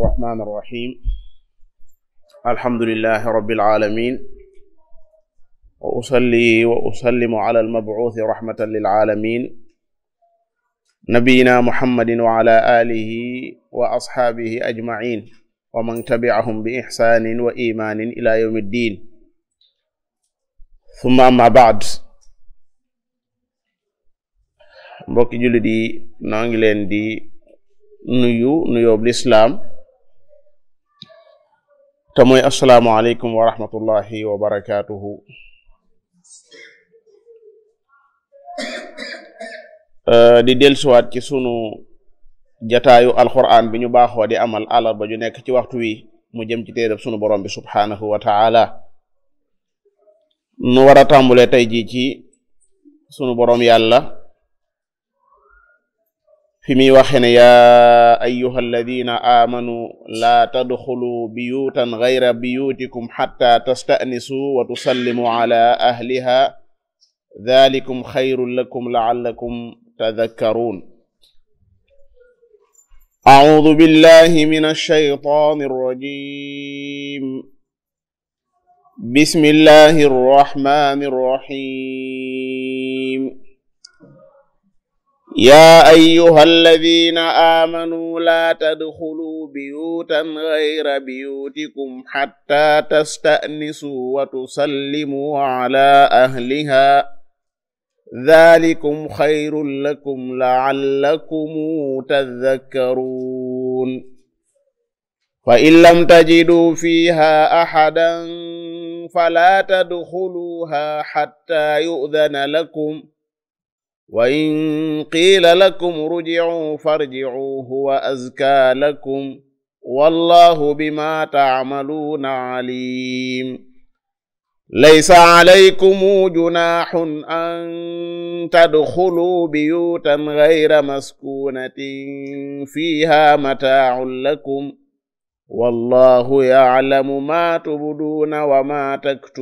الرحمن الرحيم الحمد لله رب العالمين وأصلي وأسلم على المبعوث رحمة للعالمين نبينا محمد وعلى آله وأصحابه أجمعين ومن تبعهم بإحسان وإيمان إلى يوم الدين ثم أما بعد mbokki jullit yi noo ngi leen di nuyu nuyoob lislaam te mooy assalaamu aleykum wa rahmatullahi wa barakaatuhu di dellusiwaat ci sunu jataayu alquran bi ñu baaxoo di amal àllarba ju nekk ci waxtu wi mu jëm ci téereb sunu borom bi subhaanahu wa taala nu war a tàmbulee tey jii ci sunu borom yàlla fi muy waxe ne yaa ayuha alladina aamanu laa tadxulu biyutan gayra biyutikum xatta tastanisu wa tusallimu ala ahliha dalikum xayrun lakum laallakum tadakkaruun acuudu billahi min alshaytaan alrajim bismillahi arrahmani arrahim يا أيها الذين آمنوا لا تدخلوا بيوتا غير بيوتكم حتى تستأنسوا وتسلموا على أهلها ذلكم خير لكم لعلكم تذكرون فإن لم تجدوا فيها أحدا فلا تدخلوها حتى يؤذن لكم وإن قيل لكم رجعوا فارجعوا هو أزكى لكم والله بما تعملون عليم ليس عليكم جناح أن تدخلوا بيوتا غير مسكونة فيها متاع لكم والله يعلم ما تبدون وما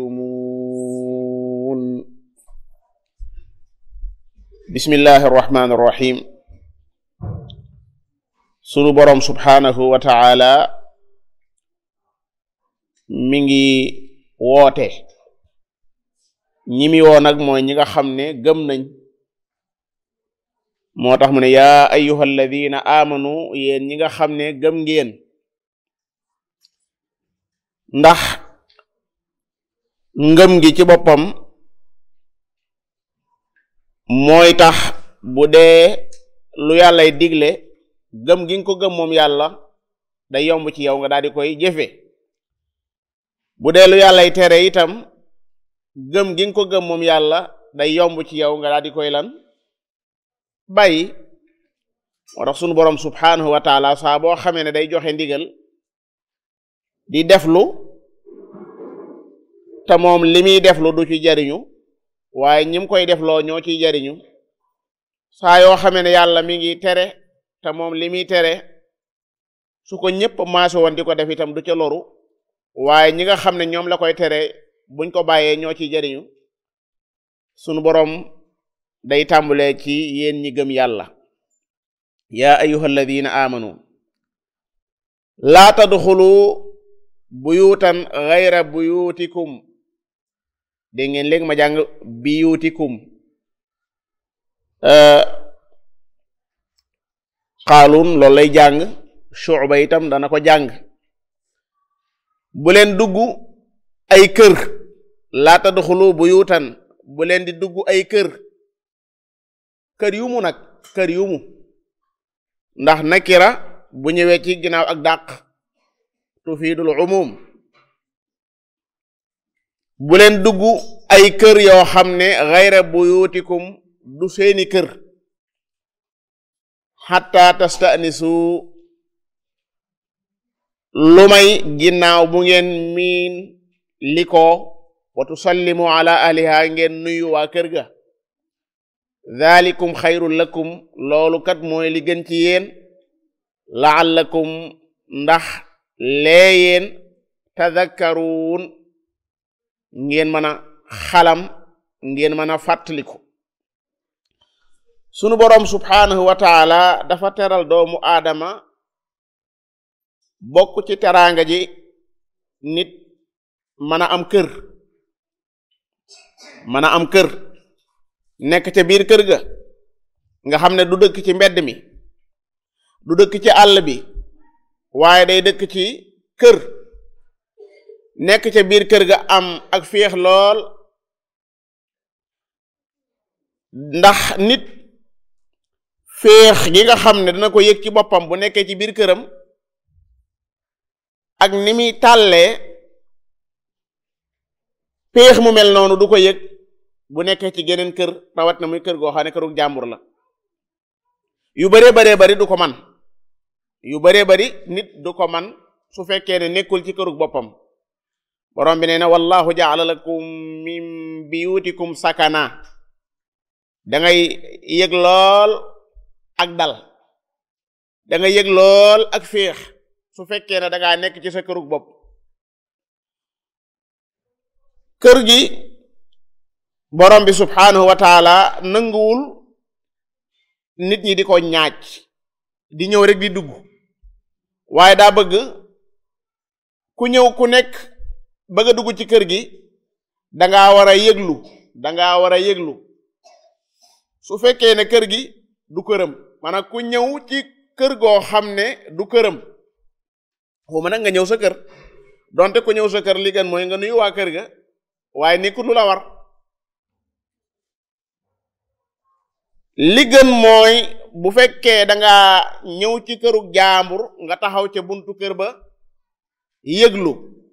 تكتمون bismillahi irrahmani irrahim sunu boroom subhaanahu wa taala mi ngi woote ñi mi woo nag mooy ñi nga xam ne gëm nañ moo tax mu ne yaa ayyuha alladina amanu yéen ñi nga xam ne gëm ngeen ndax ngëm gi ci boppam mooy tax bu dee lu yàllay digle gëm gi nga ko gëm moom yàlla day yomb ci yow nga daal di koy jëfe bu dee lu yàllay tere itam gëm gi nga ko gëm moom yàlla day yomb ci yow nga daal di koy lan bàyyi moo tax sunu borom subhanahu wa taala saa boo xamee ne day joxe ndigal di deflu te moom li muy deflu du ci jariñu waaye ñim koy def loo ñoo ciy jariñu saa yoo xamee ne yàlla mi ngi tere te moom li muy tere su ko ñëpp maaso woon di ko def itam du ca loru waaye ñi nga xam ne ñoom la koy tere buñ ko bàyyee ñoo ciy jariñu sunu boroom day tàmbulee ci yéen ñi gëm yàlla yaa ayuha alladina amanu laa tadxulu buyutan gayra buyutikum dégg ngeen léegi ma jàng biyutikum xaalun loolu lay jàng shu'ba itam dana ko jàng bu leen dugg ay kër laa tadxulu buyutan bu leen di dugg ay kër kër yu mu nag kër yu mu ndax nakira bu ñëwee ci ginnaaw ak dàq tufidul umum bu leen dugg ay kër yoo xam ne xayra buyutikum du seeni kër xatta tastanisu lu may ginnaaw bu ngeen miin li ko wa tusallimu ala ahliha ngeen nuyu waa kër ga dhalikum xayrun lakum loolu kat mooy li gën ci yéen laallakum ndax lee yéen tadakkaruun ngeen mën a xalam ngeen mën a fàttaliku sunu boroom subhaanahu wa taala dafa teral doomu aadama bokk ci teraanga ji nit mën a am kër mën a am kër nekk ca biir kër ga nga xam ne du dëkk ci mbedd mi du dëkk ci àll bi waaye day dëkk ci kër nekk ca biir kër ga am ak féex lool ndax nit féex gi nga xam ne dina ko yëg ci boppam bu nekkee ci biir këram ak ni muy tàllee féex mu mel noonu du ko yëg bu nekkee ci geneen kër rawat na muy kër goo xam ne këru jàmbur la yu baree baree bari du ko man yu baree bari nit du ko man su fekkee ne nekkul ci kërug boppam borom bi nee na wallahu jaala lakum min biyutikum sakana da ngay yëg lool ak dal da nga yëg lool ak féex su fekkee ne da ngaa nekk ci sa kërug bopp kër gi borom bi subhanahu wa taala nanguwul nit ñi di ko ñaaj di ñëw rek di dugg waaye daa bëgg ku ñëw ku nekk bëgg a dugg ci kër gi dangaa war a yëglu dangaa war a yëglu su fekkee ne kër gi du këram maanaam ku ñëw ci kër goo xam ne du këram xuma nag nga ñëw sa kër donte ku ñëw sa kër li gën mooy nga nuyu waa kër ga waaye nekkul lu la war li gën mooy bu fekkee danga ñëw ci këru jaambur nga taxaw ca buntu kër ba yëglu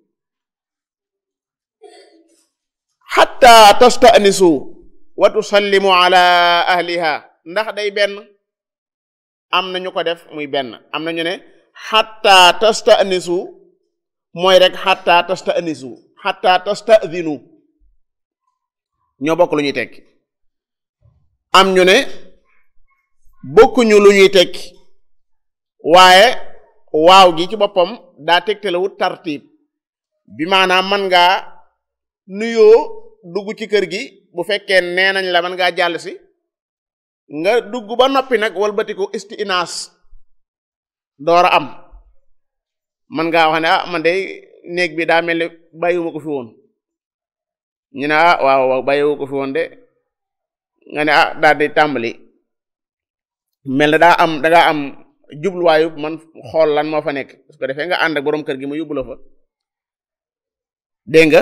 xatta tastanisu wa tusallimu ala ahliha ndax day benn am na ñu ko def muy benn am na ñu ne xatta tastanisu mooy rek xatta tastanisu xatta tastadinu ñoo bokk lu ñuy tekki am ñu ne bokkuñu lu ñuy tekki waaye waaw gi ci boppam daa tegtalewut tartiib bi maanaam man ngaa nuyoo dugg ci kër gi bu fekkee nee nañ la man ngaa jàll si nga dugg ba noppi nag walbatiku istinaas door a am man ngaa wax ne ah man de néeg bi daa mel ni bàyyiwuma ko fi woon ñu ne ah waaw waaw bàyyiwu ko fi woon de nga ne ah daal di tàmbali mel na daa am dangaa am jubluwaayu man xool lan moo fa nekk su ko defee nga ànd ak boroom kër gi mu yóbbu la fa dégg nga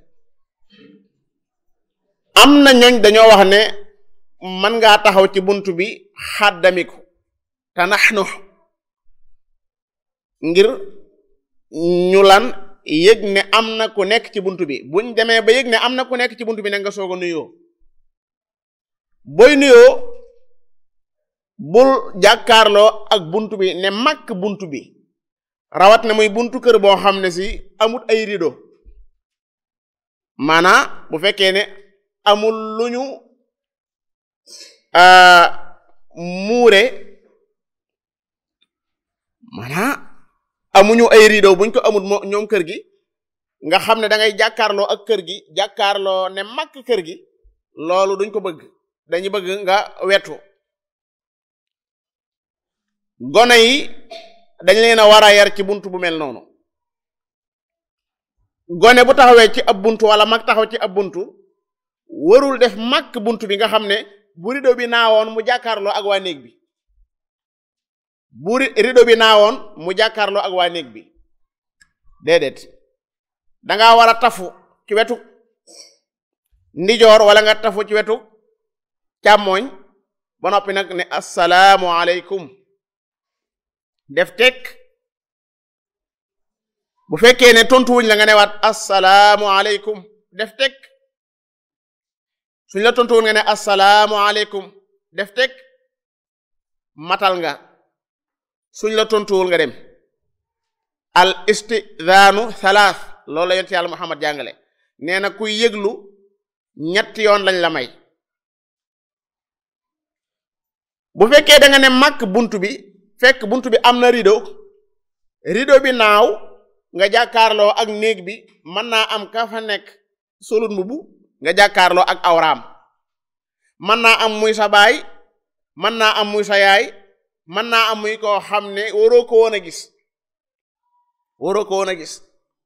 am na ñooñ dañoo wax ne man ngaa taxaw ci bunt bi xàddamiku te naxnu ngir ñu lan yëg ne am na ku nekk ci bunt bi buñ demee ba yëg ne am na ku nekk ci bunt bi ne nga soog a nuyoo booy nuyoo bul jàkkaarloo ak bunt bi ne màkk bunt bi rawat na muy buntu kër boo xam ne si amul ay rido maanaa bu fekkee ne amul lu ñu muure maanaa amuñu ay rideau buñ ko amul moo ñoom kër gi nga xam ne da ngay jàkkaarloo ak kër gi jàkkaarloo ne màkk kër gi loolu duñ ko bëgg dañu bëgg nga wetu gone yi dañ leen a war a yar ci bunt bu mel noonu gone bu taxawee ci ab buntu wala mag taxaw ci ab buntu warul def màkk buntu bi nga xam ne bu rideau bi naawoon mu jàkkaarloo ak waa néeg bi bu rideau bi naawoon mu jàkkaarloo ak waa néeg bi déedéet danga war a tafu ci wetu ndijoor wala nga tafu ci wetu càmmooñ ba noppi nag ne assalaamu aleykum def tekk bu fekkee ne tontuwuñ la nga newaat assalaamu aleykum def tekk suñ la tontuwuñ nga ne assalaamu aleykum def tekk matal nga suñ la tontuwul nga dem al istidaanu thalath loolu la yonent yàlla Muhammad jàngale nee na kuy yëglu ñetti yoon lañ la may bu fekkee da nga ne màkk bunt bi fekk bunt bi am na rideau rideau bi naaw nga jàkkaarloo ak néeg bi mën naa am ka fa nekk solut mbubu nga jàkkaarloo ak awraam mën naa am muy sa baay mën naa am muy sa yaay mën naa am muy koo xam ne waroo ko woon a gis waroo ko woon a gis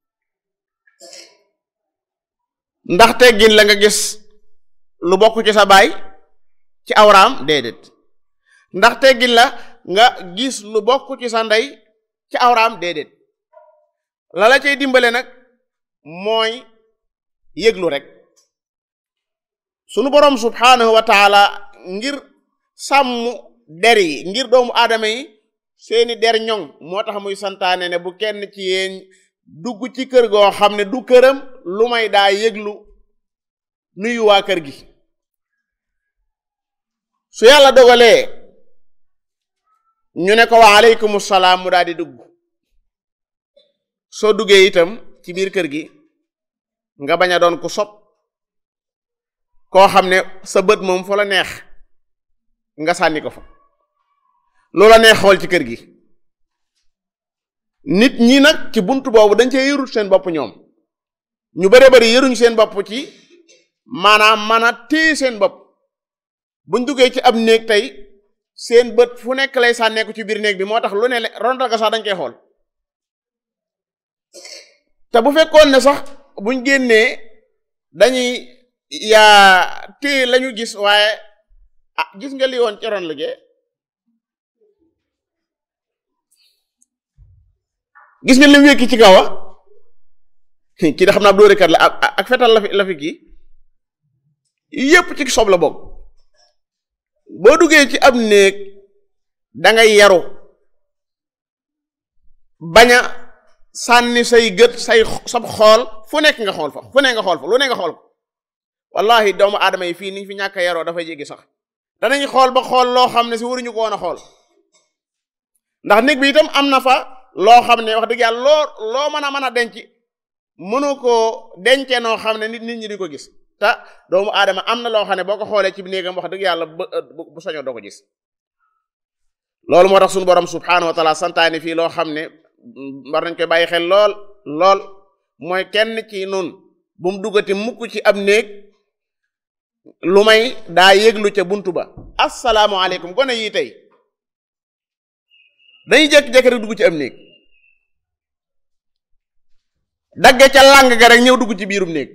ndax teggin la nga gis lu bokk ci sa baay ci awraam déedéet ndax teggin la nga gis lu bokk ci sa ndey ci awraam déedéet la la cay dimbale nag mooy yëglu rek sunu boroom subhaanahu wa taala ngir sàmm der yi ngir doomu aadama yi seeni der ñoŋ moo tax muy santaane ne bu kenn ci yéen dugg ci kër goo xam ne du këram lu may daa yëglu nuyu waa kër gi su yàlla dogalee ñu ne ko wa aleykum salaam mu daal di dugg soo duggee itam ci biir kër gi nga bañ a doon ku sob koo xam ne sa bët moom fa la neex nga sànni ko fa loola neex xool ci kër gi nit ñi nag ci bunt boobu dañ cee yërut seen bopp ñoom ñu bare bari yëruñ seen bopp ci maanaam man a téye seen bopp buñ duggee ci ab néeg tey seen bët fu nekk lay sànneeku ci biir néeg bi moo tax lu ne rondal ga sax dañ koy xool te bu fekkoon ne sax buñ génnee dañuy yaa téye lañu gis waaye ah gis nga li woon ci ron liggéey gis nga lim wékki ci kaw a kii da xam naa ab dóorekat la ak fetal la fi la fi kii yépp ci sob la bokk boo duggee ci ab néeg da ngay yaru bañ a sànni say gët say sab xool fu nekk nga xool fa fu ne nga xool fa lu ne nga xool ko wallahi doomu aadama yi fii niñ fi ñàkk a yaroo dafay jéggi sax danañ xool ba xool loo xam ne si waruñu ko woon a xool ndax néeg bi itam am na fa loo xam ne wax dëgg yàlla loo loo mën a mën a denc mënu koo dencee noo xam ne nit nit ñi di ko gis te doomu aadama am na loo xam ne boo ko xoolee ci néegam wax dëgg yàlla bu soño doo ko gis loolu moo tax suñu borom subhaanahu wa taala santaani fii loo xam ne war nañ koy bàyyi xel lool lool mooy kenn ci nun bu mu duggati mukk ci ab néeg lu may daa yëglu ca buntu ba asalaamaaleykum gone yii tey dañuy jékki-jékki rek dugg ci am néeg dagge ca làng ga rek ñëw dugg ci biirum néeg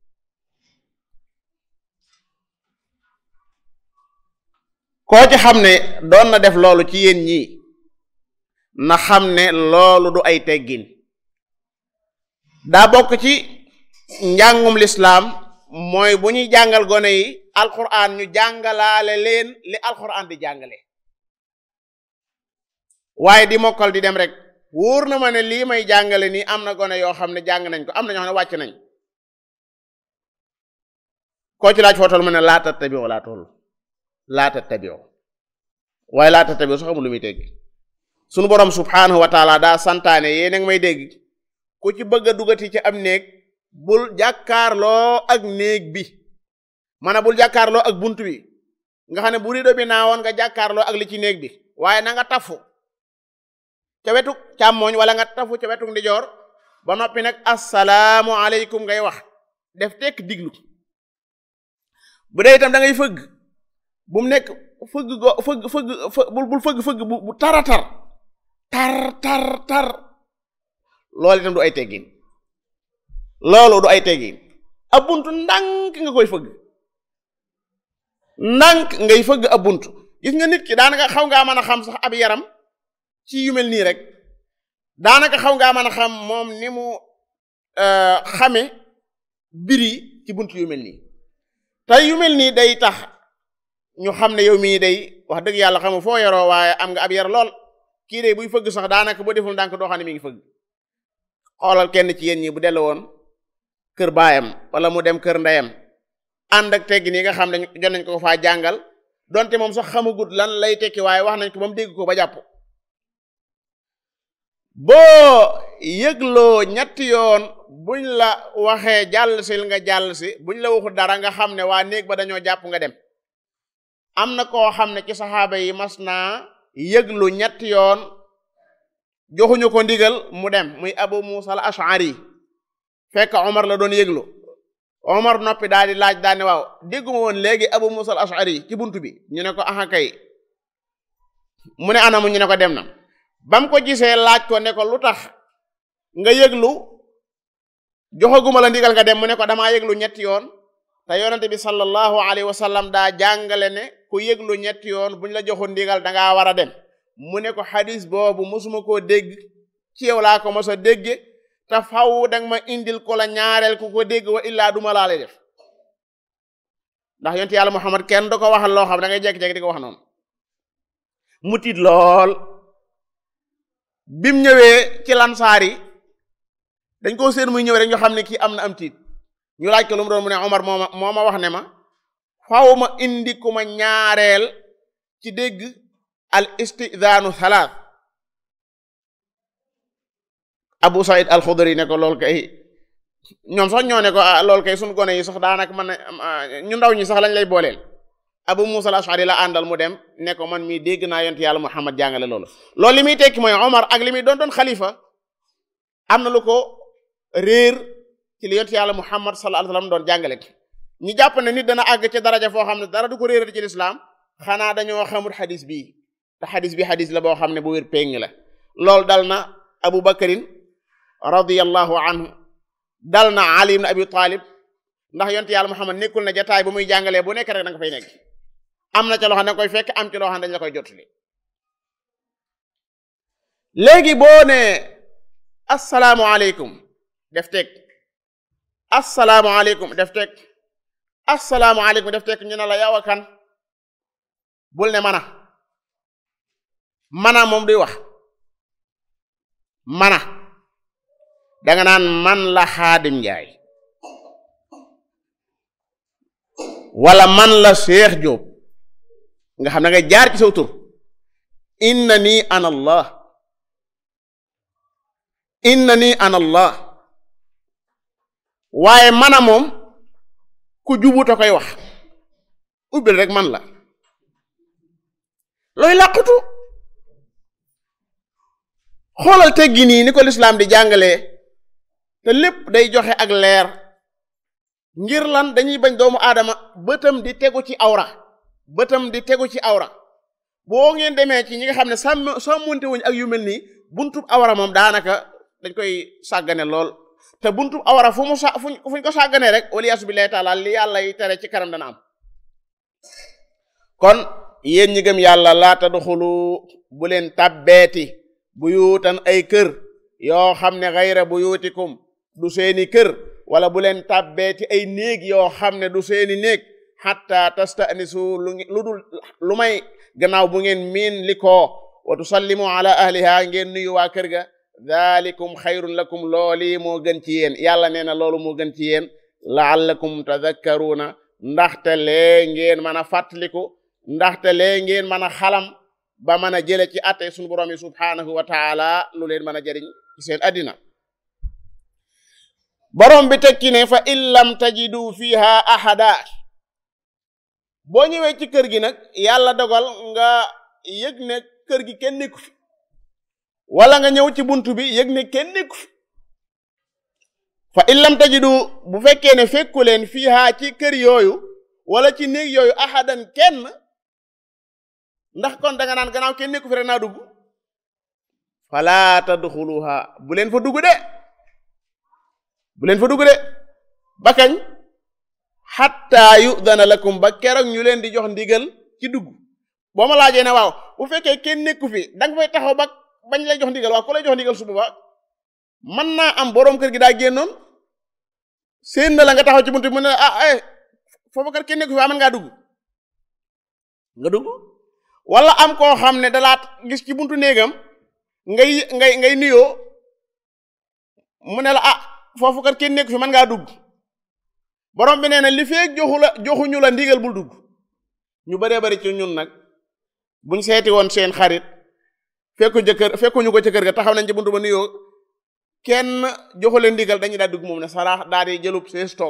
koo ci xam ne doon na def loolu ci yéen ñii na xam ne loolu du ay teggin daa bokk ci njàngum lislaam mooy bu ñuy jàngal gone yi alquran ñu jàngalaale leen li alquran di jàngale waaye di mokkal di dem rek wóor na ma ne lii may jàngale nii am na gone yoo xam ne jàng nañ ko am na ñoo xam ne wàcc nañ koo ci laaj foo toll mu ne laa tattabi'u laa toll laa tattabi'u waaye laa tattabi'u sax amul lu muy tegg sunu borom subhaanahu wa taala daa santaane yéen a ngi may dégg ku ci bëgg a dugati ci am néeg bul jàkkaarloo ak néeg bi mana bul jàkkaarloo ak bunt bi nga xam ne bu rido bi naawoon nga jàkkaarloo ak li ci néeg bi waaye na nga tafu ca wetu càmmooñ wala nga tafu ca wetu ndijoor ba noppi nag assalaamu aleykum ngay wax def tekk diglu bu dee itam da ngay fëgg bu mu nekk fëgg go fëgg fëgg bul fëgg fëgg bu tara tar tar tar tar loolu itam du ay teggin loolu du ay teggin ab buntu ndànk nga koy fëgg ndànk ngay fëgg ab buntu gis nga nit ki daanaka xaw ngaa mën a xam sax ab yaram ci yu mel nii rek daanaka xaw ngaa mën a xam moom ni mu xame biri ci buntu yu mel nii te yu mel nii day tax ñu xam ne yow mii day wax dëgg yàlla xamu foo yaroo waaye am nga ab yar lool kii de buy fëgg sax daanaka boo deful ndànk doo xam ne mi ngi fëgg xoolal kenn ci yéen ñi bu dellu woon kër baayam wala mu dem kër ndeyam ànd ak teggin yi nga xam ne jot nañ ko faa jàngal donte moom sax xamagut lan lay tekki waaye wax nañ ko ba mu dégg ko ba jàpp boo yëgloo ñetti yoon buñ la waxee jàll sil nga jàll si buñ la waxul dara nga xam ne waa néeg ba dañoo jàpp nga dem am na koo xam ne ci saxaaba yi mas naa yëglu ñetti yoon joxuñu ko ndigal mu dem muy abu musa al ashari fekk omar la doon yëglu omar noppi daal di laaj daal ne waaw dégguma woon léegi abu musa al ashari ci buntu bi ñu ne ko aha kay mu ne anamu ñu ne ko dem na bam ko gisee laaj ko ne ko lu tax nga yëglu joxaguma la ndigal nga dem mu ne ko damaa yëglu ñetti yoon te yonente bi sallallahu alayhi wa sallam daa jàngale ne ku yëglu ñetti yoon buñ la joxul ndigal dangaa war a dem mu ne ko xadis boobu mosuma koo dégg ci yow laa ko mos a dégge te faw danga ma indil ko la ñaareel ku ko dégg wa illaa duma laa lay def ndax yonent yàlla Muhammad kenn du ko waxal loo xam da ngay jekki-jekki di ko wax noonu mu tiit lool bim ñëwee ci lansaar yi dañ koo seen muy ñëw rek ñu xam ne kii am na am tiit ñu laaj ko lu mu doon mu ne Omar moo ma moo ma wax ne ma faw ma indi ku ma ñaareel ci dégg al istidaanu thalath Abu Saïd al Xudri ne ko lool kay ñoom sax ñoo ne ko lool kay suñu gone yi sax daanaka man ñu ndaw ñi sax lañ lay booleel Abu Musa al Ashari la àndal mu dem ne ko man mii dégg naa yonent yàlla Muhammad jàngale loolu loolu li muy tekki mooy Omar ak li muy doon doon xalifa am na lu ko réer ci li yonent yàlla Muhammad sallallahu alayhi wasallam doon jàngale ñi jàpp ne nit dana àgg ci daraja foo xam ne dara du ko réerati ci lislaam xanaa dañoo xamul xadis bii te xadis bi xadis la boo xam ne bu wér péng la loolu dal na Abu Bakarin radiyallahu anhu dal na Ali ibn Abi Talib ndax yonent yàlla Muhammad nekkul na jataay bu muy jàngalee bu nekk rek da nga fay nekk am na ca loo xam ne koy fekk am ci loo xam ne dañ la koy jotali léegi boo ne asalaamualeykum def teg asalaamualeykum def teg asalaamualeykum def teg ñu ne la yow a kan bul ne mana mana moom duy wax mana danga naan man la xaadim njaay wala man la Cheikh Diop nga xam ne nga jaar ci saw tur inna nii ana allah inna nii ana allah waaye mana moom ku jubuta koy wax ubbil rek man la looy làqutu xoolal teggi nii ni ko lislaam di jàngalee te lépp day joxe ak leer ngir lan dañuy bañ doomu aadama bëtam di tegu ci awra bëtam di tegu ci awra boo ngeen demee ci ñi nga xam ne sàmm sàmmonte wuñ ak yu mel nii buntub awra moom daanaka dañ koy sàggane lool te buntub awra fu mu sa fuñ ko sàgganee rek waliyaasu billahi taala li yàlla yi tere ci kanam dana am kon yéen ñi gëm yàlla laa tadxulu bu leen tabbeeti buyuutan ay kër yoo xam ne xayra buyutikum du seeni kër wala bu leen tàbbeeti ay néeg yoo xam ne du seeni néeg xatta tastanisu lu dul lu may gannaaw bu ngeen miin li ko wa tusallimu ala ahliha ngeen nuyu waa kër ga dalikum xayrun lakum looli moo gën ci yéen yàlla nee na loolu moo gën ci yéen laallakum tadakkaruuna ndaxte lee ngeen mën a fàttaliku ndaxte lee ngeen mën a xalam ba mën a jële ci atte sunu borom yi subhaanahu wa taala lu leen mën a jëriñ ci seen addina borom bi tekki ne fa in lam tajidu fiha ahada boo ñëwee ci kër gi nag yàlla dogal nga yëg ne kër gi kenn nekku fi wala nga ñëw ci buntu bi yëg ne kenn nekku fi fa in lam tajidu bu fekkee ne fekku leen fiha ci kër yooyu wala ci néeg yooyu ahadan kenn ndax kon danga naan gannaaw kenn nekku fi rek naa dugg fala tadxuluha bu leen fa dugg de bu leen fa dugg de ba kañ xatta yudana lakum ba keroog ñu leen di jox ndigal ci dugg boo ma laajee ne waaw bu fekkee kenn nekku fi da nga fay taxaw ba bañ lay jox ndigal waaw ku lay jox ndigal su boobaa mën naa am boroom kër gi daa génnoon seen na la nga taxaw ci buntu mu ne ah eh foofu kër kenn nekku fi aman ngaa dugg nga dugg wala am koo xam ne dalaat gis ci buntu néegam ngay ngay ngay nuyoo mu ne la ah foofu kat kenn nekku fi mën ngaa dugg borom bi nee na li feeg joxu la joxuñu la ndigal bul dugg ñu bëree bëri ci ñun nag buñ seeti woon seen xarit fekku jëkkër fekkuñu ko ci kër ga taxaw nañ ci buntu ba nuyoo kenn joxu leen ndigal dañuy daal dugg moom ne saraax daal di jëlub seen stock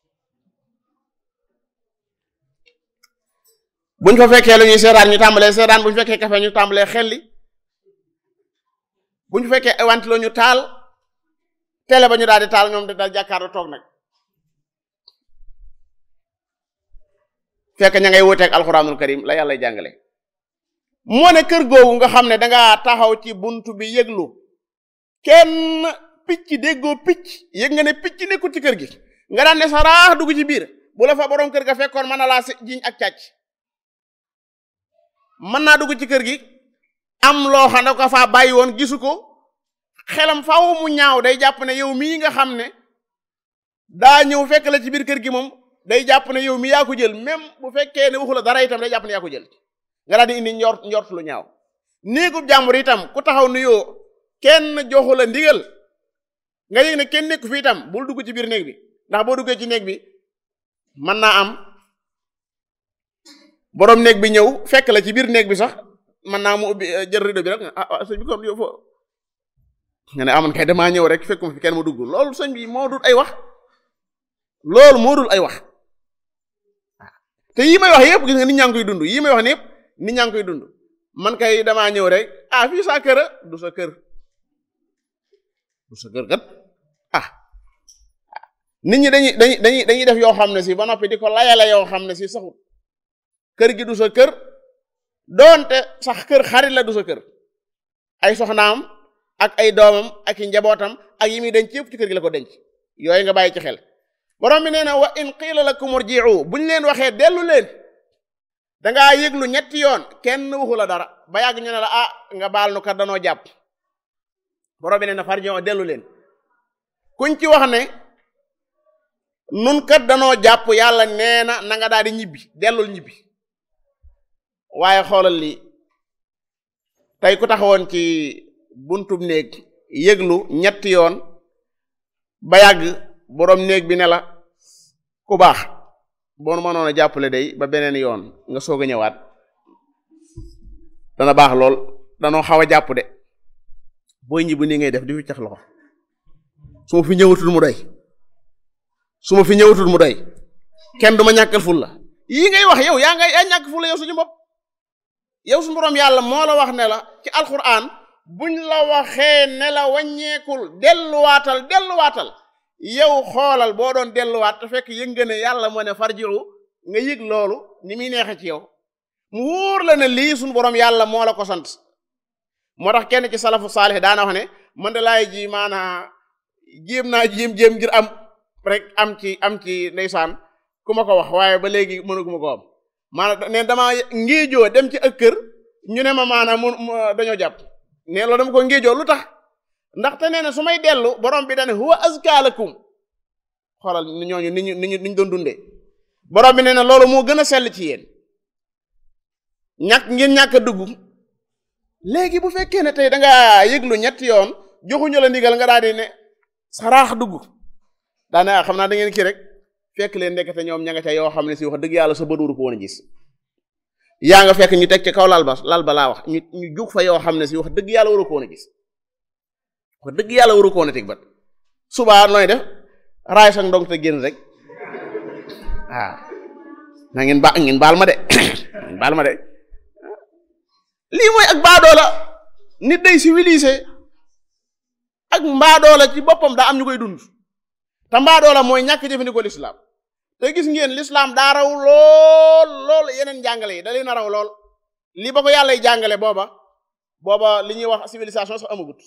buñ fa fekkee lu ñuy seetaan ñu tàmbalee seetaan buñ fekkee kafe ñu tàmbalee xelli buñ fekkee wanti la ñu taal télé ba ñu daal di taal ñoom di daal jàkkaarloo toog nag fekk ña ngay wuteeg alxuraanul karim la yàlla jàngale moo ne kër googu nga xam ne dangaa taxaw ci buntu bi yëglu kenn picc déggoo picc yëg nga ne picc nekkul ci kër gi nga daan ne sa raax dugg ci biir bu la fa borom kër ga fekkoon mën na laa jiñ ak càcc mën naa dugg ci kër gi am loo xam ne ko faa bàyyi woon gisu ko xelam faaw mu ñaaw day jàpp ne yow mii nga xam ne daa ñëw fekk la ci biir kër gi moom day jàpp ne yow mi yaa ko jël même bu fekkee ne waxu la dara itam day jàpp ne yaa ko jël nga daal di indi njort njort lu ñaaw néegub jàmbur itam ku taxaw nuyoo kenn joxu la ndigal nga yëg ne kenn nekku fi itam bul dugg ci biir néeg bi ndax boo duggee ci néeg bi mën naa am borom néeg bi ñëw fekk la ci biir néeg bi sax mën naa mu ubbi jël rido bi rek ah sëñ bi kon yow foo nga ne amoon kay damaa ñëw rek fekkuma fi kenn mu dugg loolu sëñ bi moo dul ay wax loolu moo dul ay wax te yii may wax yëpp gis nga nit ñaa ngi koy dund yii may wax ni yëpp nit ñaa ngi koy dund man kay damaa ñëw rek ah fii sa kër du sa kër du sa kër kat ah nit ñi dañuy dañuy dañuy dañuy def yoo xam ne si ba noppi di ko layale yoo xam ne si saxut kër gi du sa kër doonte sax kër xarit la du sa kër ay soxnaam ak ay doomam ak i njabootam ak yi muy denc yëpp ci kër gi la ko denc yooyu nga bàyyi ci xel borom bi nee na wa in qiila lakum urji'u buñ leen waxee dellu leen dangaa yëglu ñetti yoon kenn waxu la dara ba yàgg ñu ne la ah nga baal nu kat danoo jàpp borom bi nee na farji'u dellu leen kuñ ci wax ne nun kat danoo jàpp yàlla nee na na nga daal di ñibbi dellul ñibbi waaye xoolal lii tey ku taxawoon ci buntub néeg yëglu ñetti yoon ba yàgg boroom néeg bi ne la ku baax boo mënoon a jàppale day ba beneen yoon nga soog a ñëwaat dana baax lool danoo xaw a jàpp de booy ñibbi nii ngay def di fi cax loxo su ma fi ñëwatul mu doy su ma fi ñëwatul mu doy kenn du ma ñàkkal ful la yii ngay wax yow yaa ngay yaa ñàkk ful la yow suñu bopp yow suñu borom yàlla moo la wax ne la ci alquran buñ la waxee ne la wàññeekul delluwaatal delluwaatal yow xoolal boo doon delluwaat te fekk yëg nga ne yàlla moo ne farji'u nga yëg loolu ni muy neexe ci yow mu wóor la ne lii suñu borom yàlla moo la ko sant moo tax kenn ci salafu saalih daana wax ne man de laay ji maanaa jéem naa jéem jéem ngir am rek am ci am ci ndeysaan ku ma ko wax waaye ba léegi mënuguma ko am maanaam ne dama ngéejoo dem ci ak kër ñu ne ma maanaam mu dañoo jàpp ne loolu dama ko ngéejoo lu tax ndaxte nee na su may dellu borom bi dane huwa azka lakum xoolal ñooñu ni ñu ni ñu ni ñu doon dundee borom bi nee na loolu moo gën a sell ci yéen ñàkk ngeen ñàkk a dugg léegi bu fekkee ne tey da ngaa yëglu ñetti yoon joxuñu la ndigal nga daal di ne saraax dugg daanaka xam naa da ngeen kii rek fekk leen ndekete ñoom ña nga ca yoo xam ne si wax dëgg yàlla sa bët waru ko woon a gis yaa nga fekk ñu teg ci kaw lal ba lal ba laa wax ñu ñu jug fa yoo xam ne si wax dëgg yàlla waru ko woon a gis wax dëgg yàlla waru ko woon a teg bat subaa nooy def raay sax ndong te génn rek waaw na ngeen ba ngeen baal ma de ngeen baal ma de lii mooy ak baadoola nit day civilisé ak mbaadoola ci boppam daa am ñu koy dund te mbaadoola mooy ñàkk jëfandikoo lislaam te gis ngeen lislaam daa raw lool lool yeneen jàngale yi da leen a raw lool li ba ko yàllay jàngale booba booba li ñuy wax civilisation sax amagut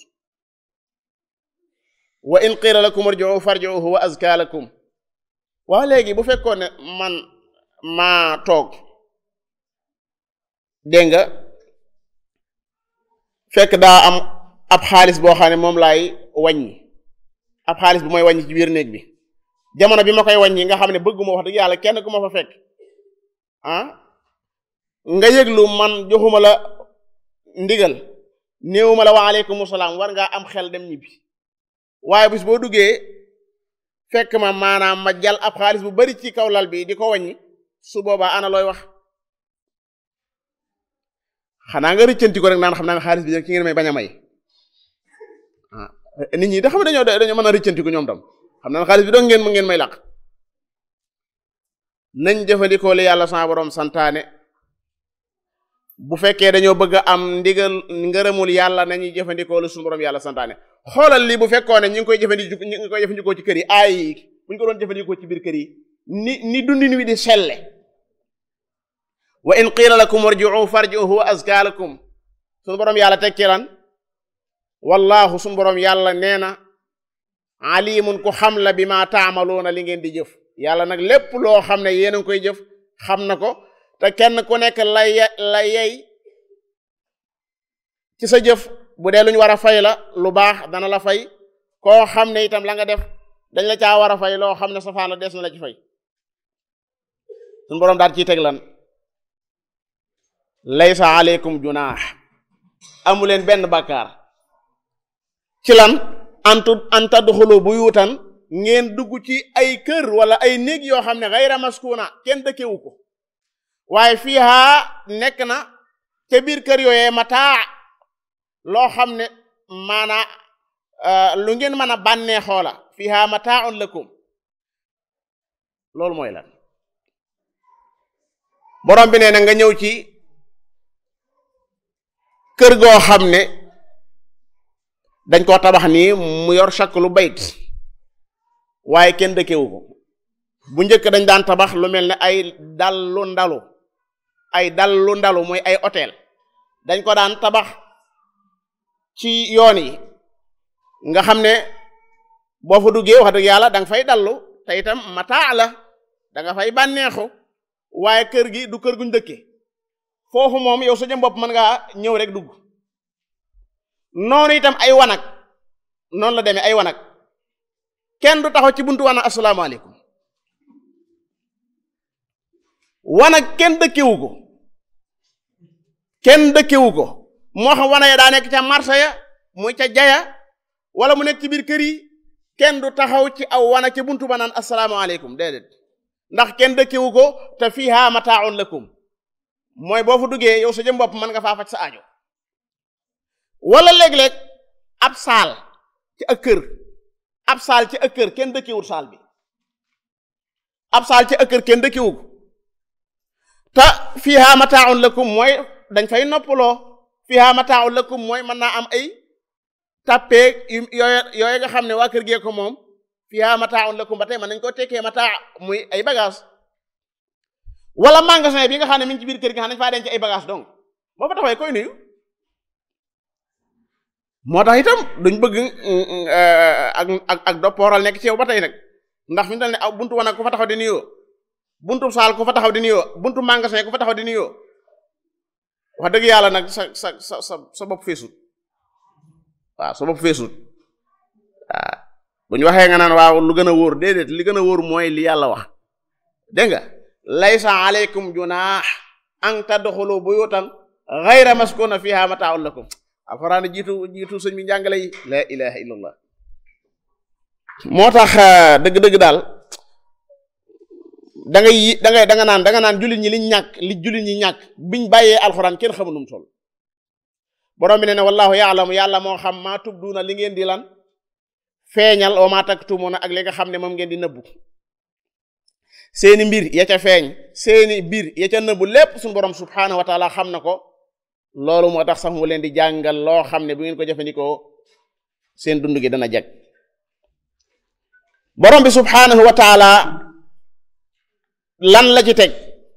wa in qila lakum irji'u farji'u huwa azka lakum waa léegi bu fekkoon ne man maa toog dégg nga fekk daa am ab xaalis boo xam ne moom laay wàññi ab xaalis bu may wàññi ci biir néeg bi jamono bi ma koy wàññi nga xam ne bëgguma wax dëgg yàlla kenn ku ma fa fekk ah nga yëglu man joxuma la ndigal néewuma la wa aleykum salaam war ngaa am xel dem ñibbi waaye bis boo duggee fekk ma maanaam ma jal ab xaalis bu bari ci kaw lal bi di ko wàññi su boobaa ana looy wax xanaa nga rëccanti ko rek naan xam naa ne xaalis bi ci ngeen may bañ a may ah nit ñi da xam dañoo dañoo mën a rëccanti ko ñoom tam xam naa ne xaalis bi doon ngeen mu ngeen may làq nañ jëfandikoo li yàlla sama borom santaane bu fekkee dañoo bëgg a am ndigal ngërëmul yàlla nañuy jëfandikoo lu suñu borom yàlla santaane xoolal lii bu fekkoon ne ñu ngi koy jëfandikoo ñu ngi koy jëfandikoo ci kër yi aay yi bu ñu ko doon jëfandikoo ci biir kër yi ni ni dundin wi di selle wa in qiila lakum irji'u farji'u huwa azka lakum suñu borom yàlla tekki lan wallaahu suñu borom yàlla nee na alimun ku xam la bi ma taamaluuna li ngeen di jëf yàlla nag lépp loo xam ne yéen a ngi koy jëf xam na ko te kenn ku nekk la ye la yey ci sa jëf bu dee lu ñu war a fay la lu baax dana la fay koo xam ne itam la nga def dañ la caa war a fay loo xam ne safaan la des na la ci fay suñu boroom daal ciy teg lan laysa aleykum junaax amu leen benn bàkkaar ci lan antu an tadxulu buyutan ngeen dugg ci ay kër wala ay néeg yoo xam ne xayra maskuna kenn dëkkewu ko waaye fiiha nekk na ca biir kër yooyee mataa loo xam ne maanaa lu ngeen mën a bànnee xoola fiiha mataaun lakum loolu mooy lan borom bi nee na nga ñëw ci kër goo xam ne dañ koo tabax nii mu yor shaklu bayt waaye kenn dëkkewu ko bu njëkk dañ daan tabax lu mel ne ay dallu ndalu ay dallu ndalu mooy ay hôtel dañ ko daan tabax ci yoon yi nga xam ne boo fa duggee wax dëgg yàlla da nga fay dallu te itam mataa la da nga fay bànneexu waaye kër gi du kër guñ dëkke foofu moom yow sa jëm bopp mën ngaa ñëw rek dugg noonu itam ay wanag noonu la demee ay wanag kenn du taxaw ci buntu wanag asalaamaaleykum wanag kenn dëkkewu ko kenn dëkkewu ko moo xam wana ya daa nekk ca marché ya muy ca jaya wala mu nekk ci biir kër yi kenn du taxaw ci aw wanag ca buntu ba naan asalaamaaleykum déedéet ndax kenn dëkkewu ko te fiha mataaun lakum mooy boo fa duggee yow sa jëm bopp mën nga faa faj sa aajo wala léeg-léeg ab saal ci ak kër ab saal ci ak kër kenn dëkkewut saal bi ab saal ci ak kër kenn dëkkewu ko te fiha mataaun lakum mooy dañ fay noppaloo fiha mataaun lakum mooy mën naa am ay tàppeeg yooye yooye nga xam ne waa kër gee ko moom fiha mataaun lakum ba tey mën nañ koo tekkee mataa muy ay bagage wala magasin bi nga xam ne mi ngi ci biir kër gi nga xam ne dañ faa denc ay bagage donc boo fa taxawee koy nuyu moo tax itam duñ bëgg ak ak ak doppooral nekk ci yow ba tey nag ndax fi mu toll ne aw buntu wanag ku fa taxaw di nuyoo buntu saal ku fa taxaw di nuyoo buntu magasin ku fa taxaw di nuyoo wax dëgg yàlla nag sa sa sa sa sa bopp feesut waaw sa bopp feesut waaw bu ñu waxee nga naan waaw lu gën a wóor déedéet li gën a wóor mooy li yàlla wax dégg nga laysa aleykum junaax an tadxulu buyutan gayra maskuna fiha mataaun lakum alxuraan jiitu jiitu sëñ bi njàngale yi la ilaha illallah moo tax dëgg-dëgg daal da ngay yi da ngay da nga naan da nga naan jullit ñi liñ ñàkk li jullit ñi ñàkk biñ bàyyee alxuraan kenn xamul nu mu toll borom bi ne ne wallahu yaalamu yàlla moo xam maa tubduuna li ngeen di lan feeñal wa maa taktumuna ak li nga xam ne moom ngeen di nëbbu seeni mbir ya ca feeñ seeni mbir ya ca nëbbu lépp suñu borom subhaanahu wa taala xam na ko loolu moo tax sax mu leen di jàngal loo xam ne bu ngeen ko jëfandikoo seen dund gi dana jag borom bi subhaanahu wa taala lan la ci teg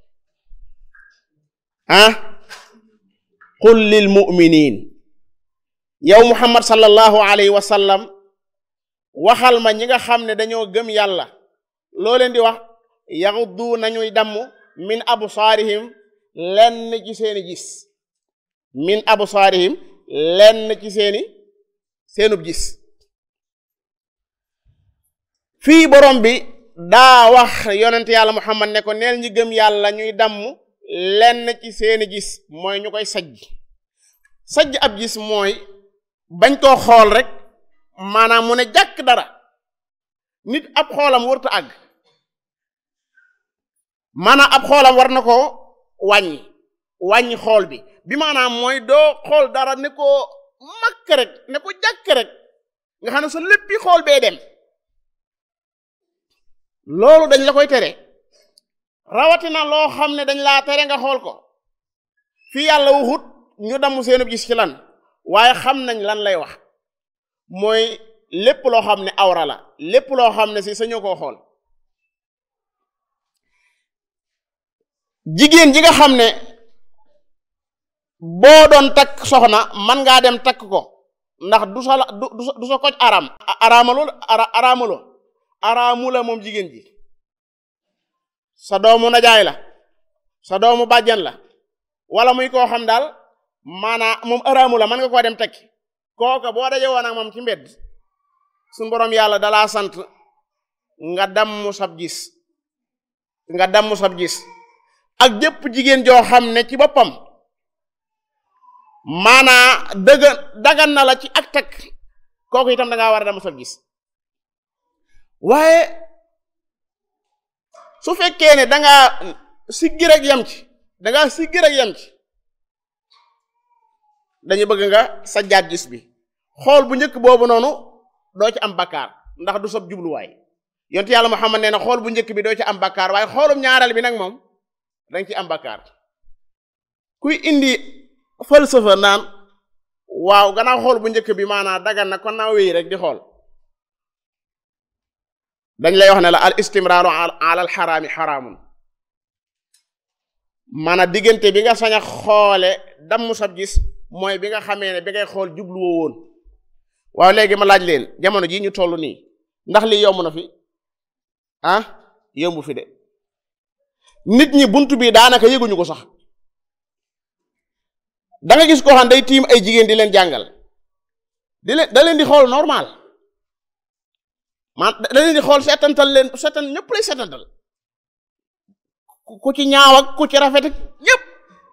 ah qul lil mu'minin yow muhammad sallallahu alayhi wa sallam waxal ma ñi nga xam ne dañoo gëm yàlla loo leen di wax yaxuddu nañuy damm min absaarihim lenn ci seeni gis min absaarihim lenn ci seeni seenub gis fii borom bi daa wax yonent yàlla muhammad ne ko neel ñi gëm yàlla ñuy damm lenn ci seeni gis mooy ñu koy sajj sajj ab gis mooy bañ koo xool rek maanaam mu ne jàkk dara nit ab xoolam warta àgg maanaam ab xoolam war na ko wàññi wàññi xool bi bi maanaam mooy doo xool dara ne ko makk rek ne ko jàkk rek nga xam ne sa léppi xool bee dem loolu dañ la koy tere rawatina loo xam ne dañ laa tere nga xool ko fii yàlla waxut ñu damm seenub gis ci lan waaye xam nañ lan lay wax mooy lépp loo xam ne awra la lépp loo xam ne si sañoo koo xool jigéen ji nga xam ne boo doon takk soxna man ngaa dem takk ko ndax du sa du du sa koj araam araamaloo araamaloo araamu la moom jigéen ji sa doomu najaay la sa doomu bàjjan la wala muy koo xam daal maanaa moom araamu la mën nga koo dem tekki kooka boo daje woon ak moom ci mbedd suñu borom yàlla dalaa sant nga damm sab gis nga damm sab gis ak jëpp jigéen joo xam ne ci boppam maanaa dëgg dagan na la ci ak teg kooku itam da ngaa war a damm sab gis waaye su fekkee ne da ngaa siggi rek yem ci da ngaa siggi rek yem ci dañu bëgg nga sajjaat gis bi xool bu njëkk boobu noonu doo ci am bakkaar ndax du sab jubluwaay yonent yàlla Muhammad nee na xool bu njëkk bi doo ci am bakkaar waaye xoolum ñaareel bi nag moom danga ci am bakkaar kuy indi falsafa naan waaw gannaaw xool bu njëkk bi maanaam dagan na kon naa wéy rek di xool dañ lay wax ne la al istimraaru ala al xaraami xaraamun maanaam diggante bi nga sañ a xoole damm sab gis mooy bi nga xamee ne bi ngay xool jubluwoo woon waaw léegi ma laaj leen jamono jii ñu toll nii ndax lii yomb na fi ah yomb fi de nit ñi buntu bi daanaka yëguñu ko sax da nga gis koo xam day tiim ay jigéen di leen jàngal di leen da leen di xool normal man da leen di xool seetantal leen seetan ñëpp lay seetantal ku ci ñaaw ak ku ci rafet ak ñëpp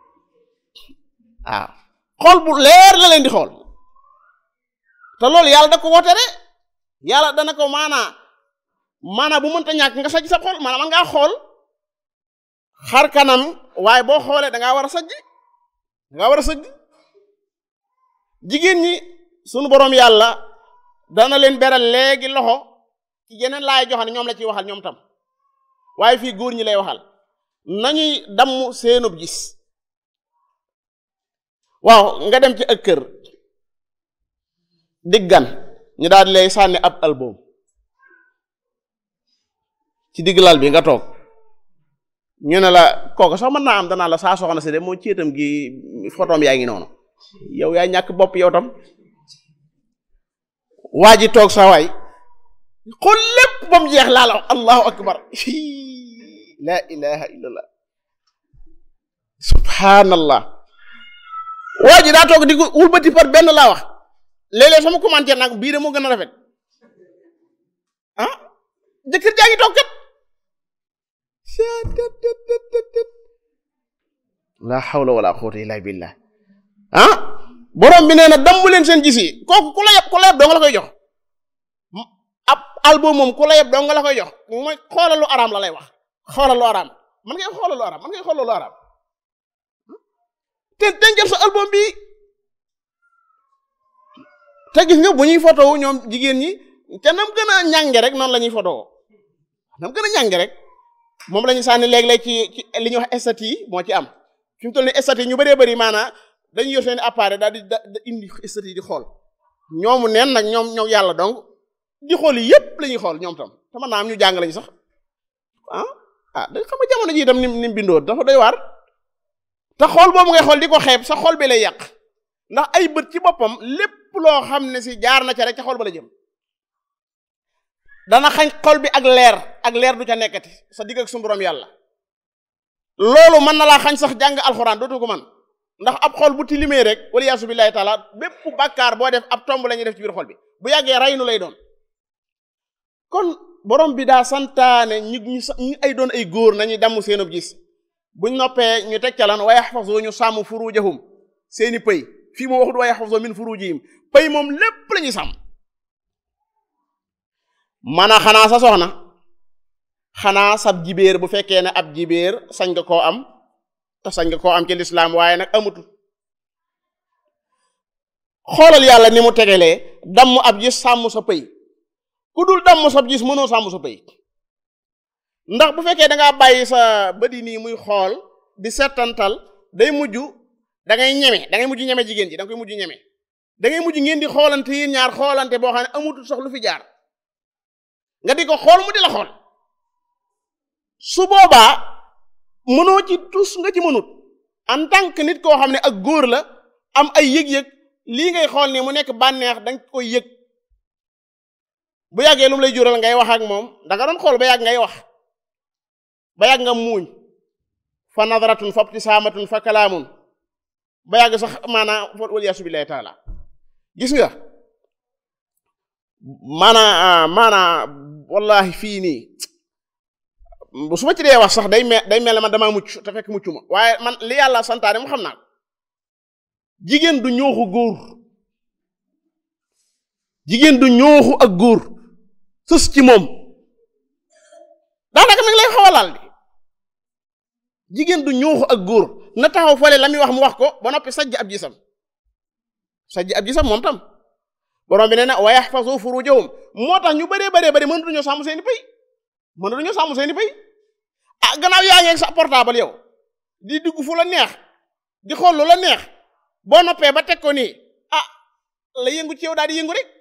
waaw xool bu leer la leen di xool te loolu yàlla da ko wotere yàlla dana ko maanaa maanaa bu mënta ñàkk nga sajj sa xool maanaam man ngaa xool xar kanam waaye boo xoolee da ngaa war a sajj da ngaa war a sajj jigéen ñi sunu boroom yàlla dana leen beral léegi loxo ci yeneen laay joxane ñoom la ciy waxal ñoom tam waaye fii góor ñi lay waxal nañuy damm seenub gis waaw nga dem ci ak kër diggan ñu daal di lay sànni ab album ci digg lal bi nga toog ñu ne la kooku sax mën naa am danaa la saa soxna si de moo céetam gi photom yaa ngi noonu yow yaa ñàkk bopp yow tam waa ji toog sa waay xool lépp ba mu jeex laa la wax allahu akbar la ilaha illallah subhanallah waa ji daa toog di ko wulbati par benn laa wax léeg-léeg sama commentaire nag bii de moo gën a rafet ah jëkkër jaa ngi toog kat la hawla wala quwwata illa billah ah borom bi nee na dambu leen seen gis yi kooku ku la yeb ku la yeb doo nga la koy jox ab album moom ku la yeb doo nga la koy jox mooy xoolal lu araam la lay wax xoolal lu araam man ngay xoolal lu araam man ngay xoolal lu araam te dencal sa album bi te gis nga bu ñuy photo ñoom jigéen ñi te nam gën a ñànge rek noonu la ñuy photo nam gën a ñànge rek moom la ñu sànni léeg-léeg ci ci li ñuy wax estat yi moo ci am fi mu toll ni estat yi ñu bëree bëri maanaa dañuy yor seen appareil daal di da indi estat yi di xool ñoomu neen nag ñoom ñoom yàlla donc di xool yi yépp la ñuy xool ñoom tam te mën naa am ñu jàng lañu sax ah ah da xam nga jamono ji itam ni ni bindoo dafa doy waar te xool boobu ngay xool di ko xeeb sa xol bi lay yàq ndax ay bët ci boppam lépp loo xam ne si jaar na ca rek ca xol ba la jëm dana xañ xol bi ak leer ak leer du ca nekkati sa digg ak suñu borom yàlla loolu mën na laa xañ sax jàng alxuraan dootu ko man ndax ab xol bu tilimee rek wala yaasu billahi taala bépp bàkkaar boo def ab tomb la ñuy def ci biir xol bi bu yàggee raynu lay doon kon borom bi daa santaane ñu ñu ay doon ay góor nañuy damm seenub gis buñ noppee ñu teg ca lan wa yaxfazu ñu sàmm furujahum seeni pëy fii mu waxut wa yaxfazu min furujihim pëy moom lépp la ñuy sàmm mana xanaa sa soxna xanaa sab jibéer bu fekkee ne ab jibéer sañ nga koo am te sañ nga koo am ci lislaam waaye nag amutu xoolal yàlla ni mu tegelee damm ab gis sàmm sa pëy ku dul damm sab gis mënoo sàmm sa pëy ndax bu fekkee da ngaa bàyyi sa bëdi nii muy xool di settantal day mujj da ngay ñeme da ngay mujj ñeme jigéen ji da nga koy mujj ñeme da ngay mujj ngeen di xoolante yéen ñaar xoolante boo xam ne amutul sax lu fi jaar nga di ko xool mu di la xool su boobaa mënoo ci tus nga ci mënut en tant que nit koo xam ne ak góor la am ay yëg-yëg lii ngay xool ni mu nekk bànneex danga koy yëg bu yàggee lu mu lay jural ngay wax ak moom danga doon xool ba yàgg ngay wax ba yàgg nga muuñ fa nadratun fa ibtisaamatun fa kalaamun ba yàgg sax maanaam waliyaasu billaahi taala gis nga maanaa maanaa wallahi fii nii su ma ci dee wax sax day mel day mel ne man damaa mucc te fekk mucc ma waaye man li yàlla santaane mu xam naa ko jigéen du ñooxu góor jigéen du ñooxu ak góor sës ci moom daanaka mi ngi lay xaw a laal di jigéen du ñooxu ak góor na taxaw fale la muy wax mu wax ko ba noppi sajj ab gisam sajj ab gisam moom tam borom bi nee na wa yaxfazu furujahum moo tax ñu bëree bëree bëri mënatuñoo sàmm seeni pay mënatuñoo sàmm seeni pay ah gannaaw yaa ngi ak sa portable yow di dugg fu la neex di xool lu la neex boo noppee ba teg ko nii ah la yëngu ci yow daal di yëngu rek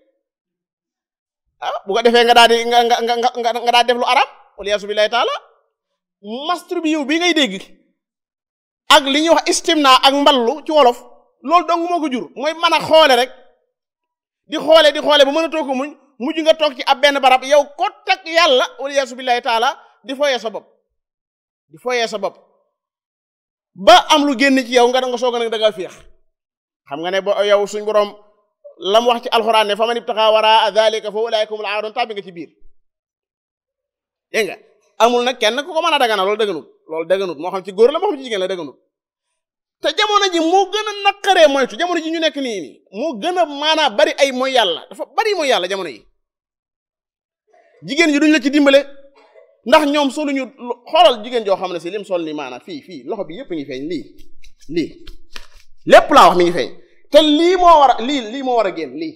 ah bu ko defee nga daal di nga nga nga nga nga daal def lu arab waliyaasu billahi taala mastur bi yow bii ngay dégg ak li ñuy wax istimna ak mballu ci wolof loolu dong moo ko jur mooy mën a xoole rek di xoole di xoole ba mën a toog ko muñ mujj nga toog ci ab benn barab yow ko teg yàlla waliyaasu billahi taala di foyee sa bopp di foyee sa bopp ba am lu génn ci yow nga nga soog a nag da ngaa féex xam nga ne bo yow suñ borom lam wax ci alxuraan ne fa man ibtaxa wara dalika fa ulaika humul aadun tàbbi nga ci biir dégg nga amul nag kenn ku ko mën a dagana loolu dëgganut loolu dëgganut moo xam ci góor la moo xam ci jigéen la dëgganut te jamono ji moo gën a naqaree moytu jamono ji ñu nekk nii nii moo gën a maanaa bari ay mooy yàlla dafa bari mooy yàlla jamono yi jigéen ji duñ la ci dimbale ndax ñoom soluñu xoolal jigéen joo xam ne si lim sol ni maanaa fii fii loxo bi yépp ngi feeñ lii lii lépp laa wax mi ngi feeñ te lii moo war a lii lii moo war a génn lii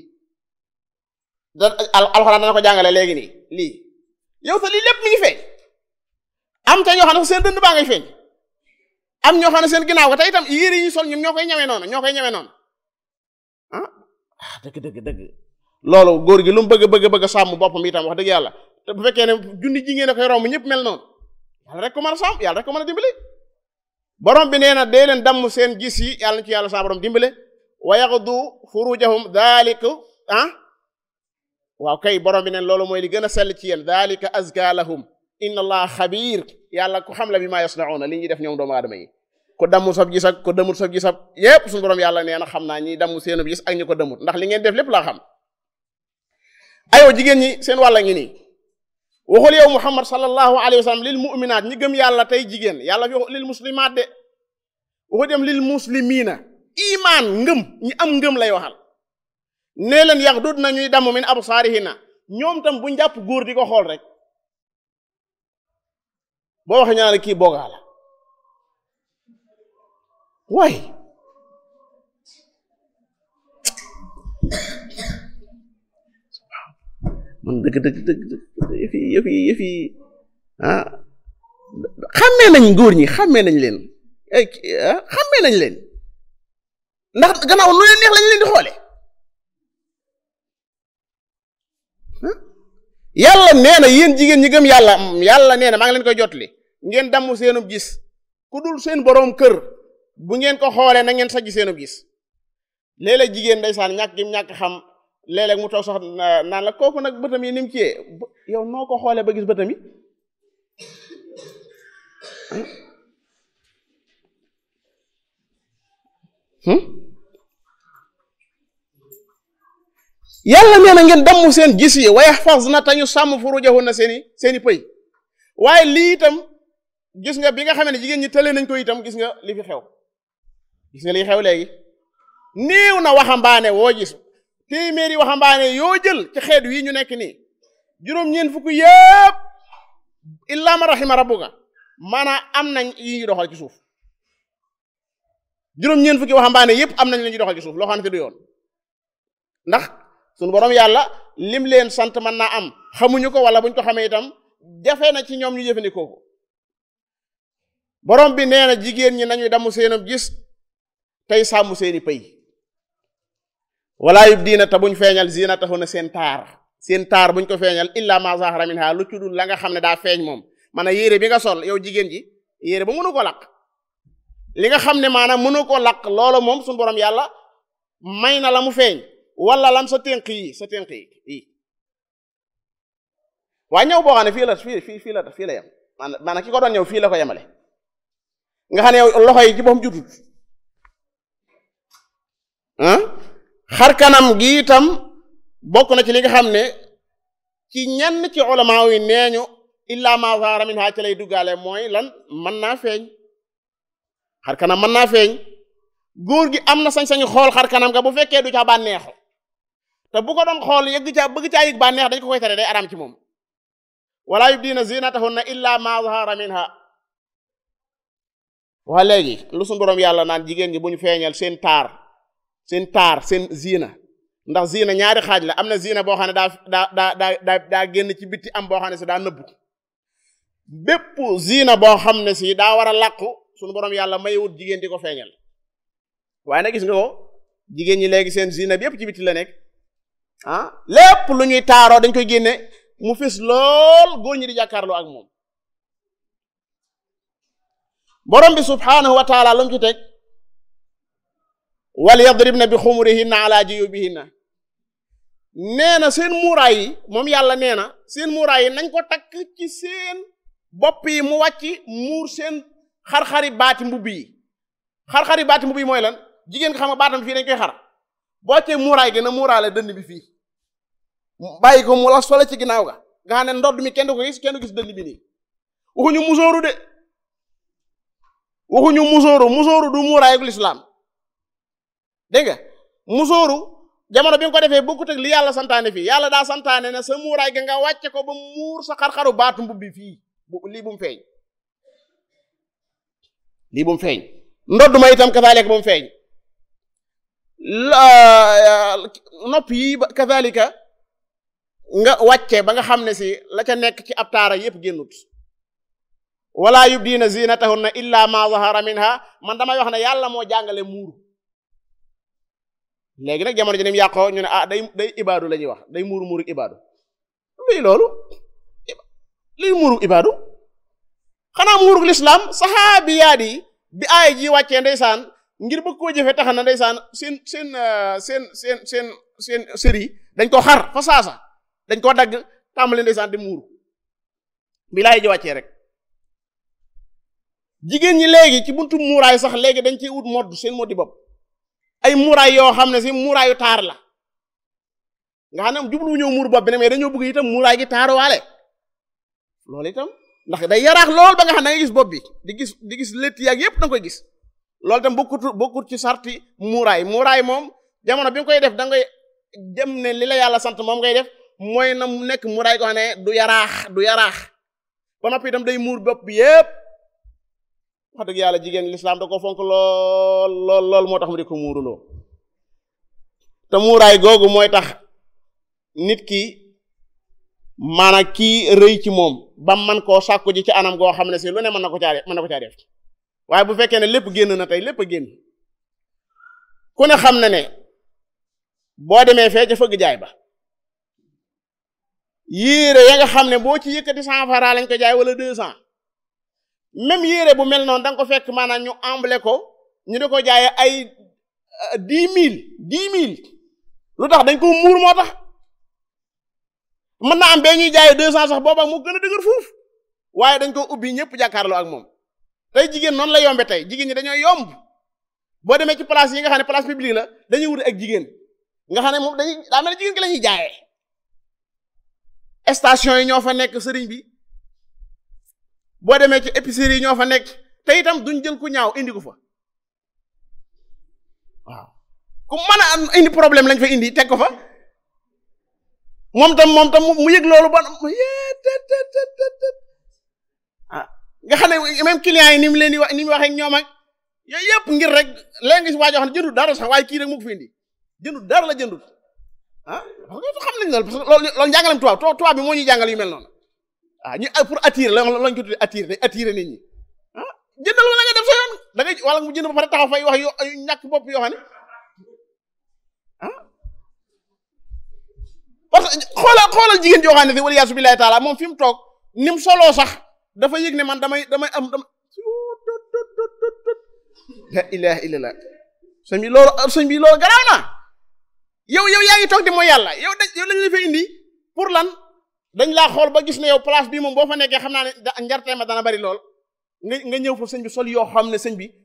da alxuraan dana ko jàngale léegi nii lii yow te lii lépp mi ngi feeñ am te ñoo xam ne seen dënd baa ngay feeñ am ñoo xam ne seen ginnaaw ko te itam yére yi ñu sol ñoom ñoo koy ñawee noonu ñoo koy ñawee noonu ah dëgg dëgg dëgg loolu góor gi lu mu bëgg bëgg bëgg sàmm boppam itam wax dëgg yàlla te bu fekkee ne junni jigéen a koy romb ñëpp mel noonu yàlla rek ko mën a sàmm yàlla rek ko mën a dimbali borom bi nee na dee leen damm seen gis yi yàlla na ci yàlla saa borom dimbale wa yaxdu furujahum daalika ah waaw kay borom bi neen loolu mooy li gën a sell ci yéen daalika azka lahum inna allah xabiir yàlla ku xam la bi maa yasnauna li ñuy def ñoom doomu aadama yi ko damm sab gis ak ko demut sab gis ak yépp suñu borom yàlla nee na xam naa ñi damm seenub gis ak ñu ko demut ndax li ngeen def lépp laa xam ayoo jigéen ñi seen wàlla ngi nii waxul yow muhammad sallallahu alayhi wa sallam lil mu'minaat ñi gëm yàlla tey jigéen yàlla fi lil muslimaat de waxu dem lil muslimiina imaan ngëm ñi am ngëm lay waxal nee leen yaxdud na ñuy damm min absaarihina ñoom tam bu njàpp góor di ko xool rek boo waxee ñaane kii boogaa la waay man dëgg dëgg dëgg yëfi yëfi yëfi ah xàmmee nañ góor ñi xàmmee nañ leen xàmmee nañ leen ndax gannaaw nu leen neex lañ leen di xoole yàlla nee na yéen jigéen ñi gëm yàlla yàlla nee na maa ngi leen koy jotli ngeen damm seenub gis ku dul seen boroom kër bu ngeen ko xoolee na ngeen sajj seenub gis léeg-léeg jigéen ndeysaan ñàkk gi ñàkk xam léeg-léeg mu toog sax naan la kooku nag bëtam yi ni mu ciyee yow noo ko xoolee ba gis bëtam yi yàlla nee na ngeen damm seen gis yi wa yaxfazna te ñu sàmm furujahunna seeni seeni pëy waaye lii itam gis nga bi nga xamee ne jigéen ñi tële nañ ko itam gis nga li fi xew gis nga li xew léegi néew na waxambaane woo gis téeméeri waxambaane yoo jël ci xeet wi ñu nekk nii juróom-ñeent fukk yëpp illa ma rahima rabbuka maanaam am nañ yi ñu doxal ci suuf juróom-ñeent fukki waxambaane yëpp am nañ la ñuy doxal ci suuf loo xam ne du yoon ndax sunu borom yàlla lim leen sant mën naa am xamuñu ko wala buñ ko xamee itam jafe na ci ñoom ñu jëfandikoo ko borom bi nee na jigéen ñi nañuy damm seenam gis tey sàmm seeni pëy wala yub diina te buñ feeñal zinatahunna seen taar seen taar buñ ko feeñal illa ma zahara minha lu ci dul la nga xam ne daa feeñ moom man a yére bi nga sol yow jigéen ji yére ba mënu ko laq li nga xam ne maanaam mënu ko laq loolu moom suñu borom yàlla may na la mu feeñ wala lam sa tënk yi sa tënk yi yi waaye ñëw boo xam ne fii la fii fii fii la fii la yem maanaam ki ko doon ñëw fii la ko yemale nga xam ne yow loxo yi ci boppam jutut ah xar kanam gi itam bokk na ci li nga xam ne ci ñenn ci ulama yi nee ñu illa ma zahara minha ci lay duggaale mooy lan mën naa feeñ xar kanam mën naa feeñ góor gi am na sañ-sañu xool xar kanam nga bu fekkee du ca bànneexu te bu ko doon xool yëgg ca bëgg caa yëg bànneex dañ ko koy tere day araam ci moom wala yubdina zinatahunna illa ma zahara minha waa léegi lu suñu boroom yàlla naan jigéen ñi bu ñu feeñal seen taar seen taar seen zina ndax zina ñaari xaaj la am na zina boo xam ne daa daa daa daa daa génn ci bitti am boo xam ne si daa nëbbu bépp zina boo xam ne si daa war a làqu suñu boroom yàlla mayewut jigéen di ko feeñal waaye nag gis nga ko jigéen ñi léegi seen zina bi yépp ci bitti la nekk ah lépp lu ñuy taaroo dañ koy génne mu fis lool góor ñi di jàkkaarloo ak moom borom bi subhaanahu wa taala lu mu ci teg wal yadribna bi xumurihinna ala juyubihinna nee na seen muuraay yi moom yàlla nee na seen muuraay yi nañ ko takk ci seen bopp yi mu wàcc muur seen xar-xari baati mbubb yi xar-xari baati mbubb yi mooy lan jigéen nga xam nga baatam fii dañ koy xar boo cee muuraay gi na muuraale dënn bi fii bàyyi ko mu las fale ci ginnaaw ga nga xam ne ndodd mi kenn du ko gis kenn du gis dënn bi nii waxuñu musóoru de waxuñu musóoru musóoru du muuraayu lislaam dégg nga musóoru jamono bi nga ko defee bokkut ak li yàlla santaane fii yàlla daa santaane ne sa muuraay ga nga wàcce ko ba muur sa xar-xaru baatu mbubbi fii lii bu mu feeñ lii bu mu feeñ ndodd ma itam kazaalika bu mu feeñ nopp yi kazaalika nga wàcce ba nga xam ne si la ca nekk ci ab taara yépp génnut wala yubdiina zinatahunna illa ma zahara minha man damay wax ne yàlla moo jàngale muuru léegi nag jamono ji nim yàqoo ñu ne ah day day ibaadu la ñuy wax day muuru muuru ibaadu lii loolu lii muuru ibaadu xanaa muuru lislaam saxaabiyaat yi bi aaya ji wàccee ndeysaan ngir bëgg koo jëfe tax na ndeysaan seen seen seen seen seen seen sëri dañ ko xar fa saasa dañ koo dagg tàmbali ndeysaan di muuru bi laay ji wàccee rek jigéen ñi léegi ci buntu muuraay sax léegi dañ ciy wut modd seen moddi bopp ay muuraay yoo xam ne si muuraayu taar la nga xam ne jublu ñëw muur bopp bi ne mais dañoo bëgg itam muuraay gi taaruwaale loolu itam ndax day yaraax lool ba nga xam ne da nga gis bopp bi di gis di gis létt yaag yépp da nga koy gis loolu itam bokkut bokkut ci sarti muuraay muuraay moom jamono bi nga koy def da ngay dem ne li la yàlla sant moom ngay def mooy na mu nekk muuraay ko xam ne du yaraax du yaraax ba noppi itam day muur bopp bi yépp wax dëgg yàlla jigéen lislaam da ko fonk lool lool lool moo tax mu di ko muuruloo te muuraay googu mooy tax nit ki maanaam kii rëy ci moom ba man koo sàkku ji ci anam goo xam ne si lu ne mën na ko caa def mën na ko caa def waaye bu fekkee ne lépp génn na tey lépp a génn ku ne xam na ne boo demee fee ca fëgg jaay ba yéere ya nga xam ne boo ci yëkkati cent francs lañ ko jaay wala deux cent même yére bu mel noonu da nga ko fekk maanaam ñu emblé ko ñu di ko jaaye ay dix mille dix mille lu tax dañ ko muur moo tax mën na am bee ñuy jaaye deux cent sax booba mu gën a dëgër fuuf waaye dañ ko ubbi ñëpp jàkkaarloo ak moom tey jigéen noonu la yombe tey jigéen ñi dañoo yomb boo demee ci place yi nga xam ne place publique la dañuy wut ak jigéen nga xam ne moom dañuy daa mel ne jigéen ki la ñuy jaayee station yi ñoo fa nekk sëriñ bi boo demee ci épicerie yi ñoo fa nekk te itam duñ jël ku ñaaw indi ko fa waaw ku mën a indi problème lañ fa indi teg ko fa moom tam moom tam mu yëg loolu ba ah nga xam ne même client yi ni mu leen di wax ni mu waxee ak ñoom ak yooyu yëpp ngir rek léegi si waa joo xam ne jëndul dara sax waaye kii rek mu ko fi indi jëndul dara la jëndul ah xam nañ loolu parce que loolu loolu njàngalem tubaab tubaab bi moo ñuy jàngal yu mel noonu ah ñu pour attirer la lañ ko tuddee attirer day attirer nit ñi ah jëndal wala nga def sa yoon da ngay wala mu jënd ba pare taxaw fay wax yo ñàkk bopp yoo xam ne ah parce que xoolal xoolal jigéen joo xam ne fi wala yaasu billahi taala moom fi mu toog ni mu soloo sax dafa yëg ne man damay damay am dama la ilaha illallah sëñ bi loolu sëñ bi loolu garaaw na yow yow yaa ngi toog di mooy yàlla yow da yow lañu la fa indi pour lan dañ laa xool ba gis ne yow place bi moom boo fa nekkee xam naa ne njartee ma dana bari lool nga nga ñëw fa sëñ bi sol yoo xam ne sëñ bi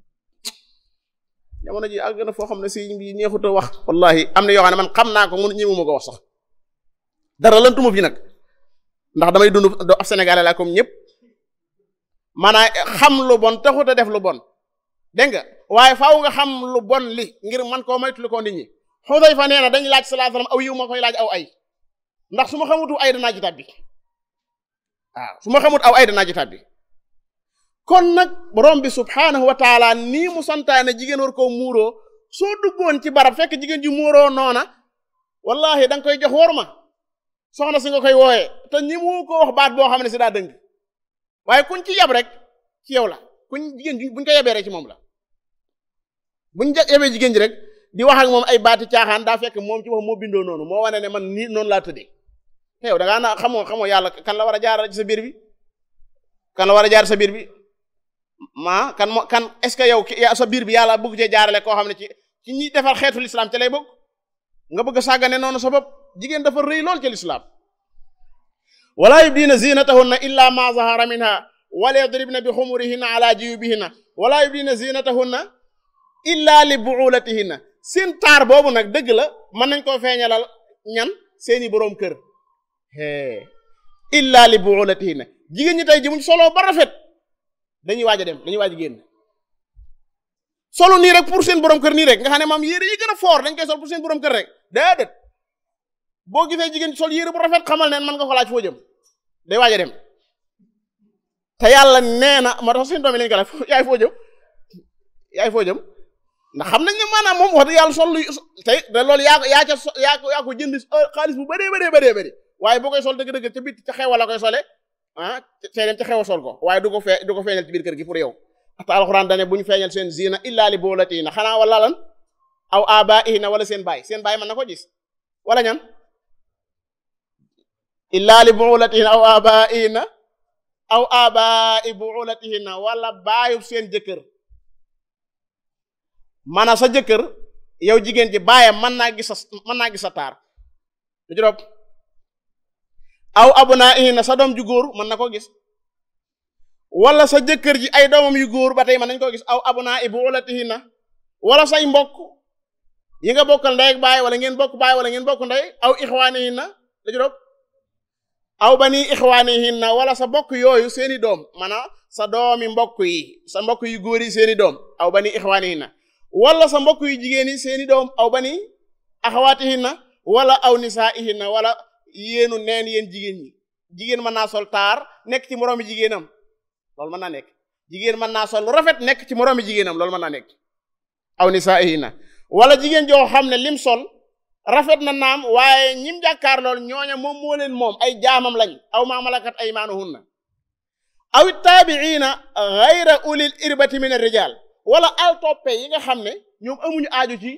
jamono ji àgg na foo xam ne sëñ bi neexut a wax wallahi am na yoo xam ne man xam naa ko mun ñëwuma ko wax sax dara lantuma fi nag ndax damay dund do ab sénégalais laa comme ñëpp maanaam xam lu bon taxut a def lu bon dégg nga waaye faaw nga xam lu bon li ngir man koo moytu ko nit ñi Xudayfa nee na dañ laaj sallallahu alayhi wasallam aw yiw ma koy laaj aw ay ndax su ma xamutu ay danaa ci tàbbi waaw su ma xamut aw ay danaa ci tàbbi kon nag borom bi subhaanahu wa taala nii mu santaane jigéen war koo muuroo soo duggoon ci barab fekk jigéen ji muuroo noona wallahi da nga koy jox wor ma soxna si nga koy wooyee te ñi mu ko wax baat boo xam ne si daa dëng waaye kuñ ci yab rek ci yow la kuñ jigéen ji buñ ko yebee rek ci moom la buñ yebee jigéen ji rek di wax ak moom ay baati caaxaan daa fekk moom ci wax moo bindoo noonu moo wane ne man nii noonu laa tëddee te yow da ngaa naa xamoo xamoo yàlla kan la war a jaaral ci sa biir bi kan la war a jaar sa biir bi ma kan moo kan est-ce que yow sa biir bi yàlla bëgg cee jaarale koo xam ne ci ci ñi defar xeetu lislaam ci lay bëgg nga bëgg a sàggane noonu sa bopp jigéen dafa rëy lool ci lislaam wala yubdina zinatahunna illa ma zahara minha wala yadribna bi xumurihinna ala jiyubihinna wala yubdina zinatahunna illa li buulatihinna seen taar boobu nag dëgg la mën nañ koo feeñalal ñan seeni boroom kër illa li buulatihinna jigéen ñi tey ji muñ solo ba rafet dañuy waaj a dem dañuy waaj a génn solo nii rek pour seen borom kër nii rek nga xam ne maam yére yi gën a fort dañ koy sol pour seen borom kër rek déedéet boo gisee jigéen sol yére bu rafet xamal ne mën nga ko laaj foo jëm day waaj a dem te yàlla nee na moo tax seen doom yi lañ ko laaj yaay foo jëm yaay foo jëm ndax xam nañ ne maanaam moom wax dëgg yàlla sol luy tey te loolu yaa ko yaa ca yaa ko yaa ko jënd xaalis bu bëree bëree bëree bëri waaye boo koy sol dëgg-dëgg ca bit ca xewa la koy sole ah tey dem ca xew a sol ko waaye du ko fee du ko feeñal ci biir kër gi pour yow ata alxuraan dane bu ñu feeñal seen zina illa li boolatiina xanaa wala lan aw abaihina wala seen baay seen baay mën na ko gis wala ñan illa li boolatiina aw abaihina aw abai boolatiina wala baayub seen jëkkër maanaam sa jëkkër yow jigéen ji baayam mën naa gis sa mën naa gis sa taar lu juróom aw abnaa'ihinna sa doom ju góor mën na koo gis wala sa jëkkër ji ay doomam yu góor ba tey mën nañ koo gis aw abnaa'i bu'ulatihinna wala say mbokk yi nga bokkal ndey ak baay wala ngeen bokk baay wala ngeen bokk ndey aw ixwaanihinna la juróom aw bani ixwaanihinna wala sa mbokk yooyu seeni doom maanaam sa doomi mbokk yi sa mbokk yu góor yi seeni doom aw bani ixwaanihinna wala sa mbokk yu jigéen yi seeni doom aw bani axawaatihinna wala aw nisaa'ihinna wala yéenu neen yéen jigéen ñi jigéen mën naa sol taar nekk ci moroomi jigéenam loolu mën naa nekk jigéen mën naa sol lu rafet nekk ci moroomi jigéenam loolu mën naa nekk aw nisaa'ihina wala jigéen joo xam ne lim sol rafet na naam waaye ñim jàkkaar lool ñooña moom moo leen moom ay jaamam lañ aw maa malakat aymaanuhunna aw taabiina gayra ulil irbati min ar-rijal wala al toppe yi nga xam ne ñoom amuñu aaju ci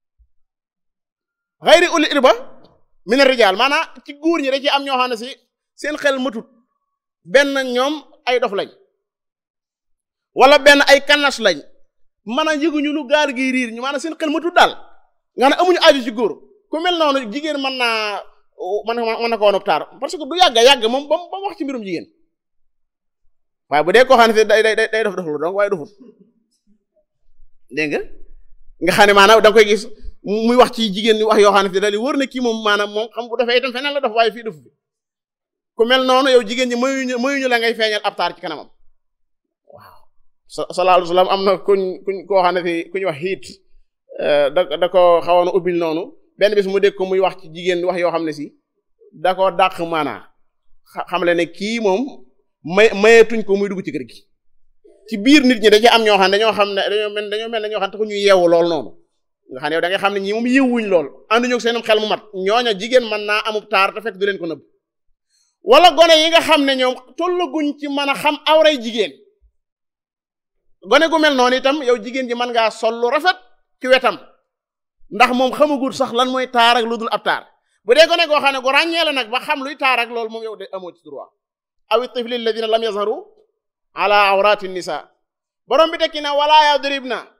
gayri ulil irba min ar-rijal maanaam ci góor ñi da ci am ñoo xam ne si seen xel matut benn ñoom ay dof lañ wala benn ay kanas lañ maanaam yëguñu lu gaar gi riir ñu maanaam seen xel matut daal nga ne amuñu aju ci góor ku mel noonu jigéen mën naa mën na mën na ko woon taar parce que du yàgg yàgg moom ba mu wax ci mbirum jigéen waaye bu dee koo xam ne day day day dof dof lu donc waaye dofut dégg nga nga xam ne maanaam da nga koy gis muy wax ci jigéen ñi wax yoo xam ne da li wër na kii moom maanaam moom xam bu defee itam feneen la def waaye fii def fi ku mel noonu yow jigéen ñi mayuñu mayuñu la ngay feeñal ab taar ci kanamam waaw sallallahu alayhi wasallam am na kuñ kuñ koo xam ne fi ku ñu wax xiit da da ko xawoon a ubbil noonu benn bis mu dégg ko muy wax ci jigéen wax yoo xam ne si da ko dàq maanaa xam le ne kii moom may mayeetuñ ko muy dugg ci kër gi ci biir nit ñi da ci am ñoo xam ne dañoo xam ne dañoo mel dañoo mel ne ñoo xam ne taxu ñuy yeewu lool noonu nga xam ne yow da nga xam ne ñi moom yëwuñ lool ànduñu ak seenum xel mu mat ñooña jigéen mën naa amub taar te fekk du leen ko nëbb wala gone yi nga xam ne ñoom tollaguñ ci mën a xam awray jigéen gone gu mel noonu itam yow jigéen ji mën ngaa sol lu rafet ci wetam ndax moom xamagul sax lan mooy taar ak lu dul ab taar bu dee gone goo xam ne gu ràññee la nag ba xam luy taar ak loolu moom yow de amoo ci droit aw tifli alladina lam yazharu ala awrati nisa borom bi tekki na wala yadribna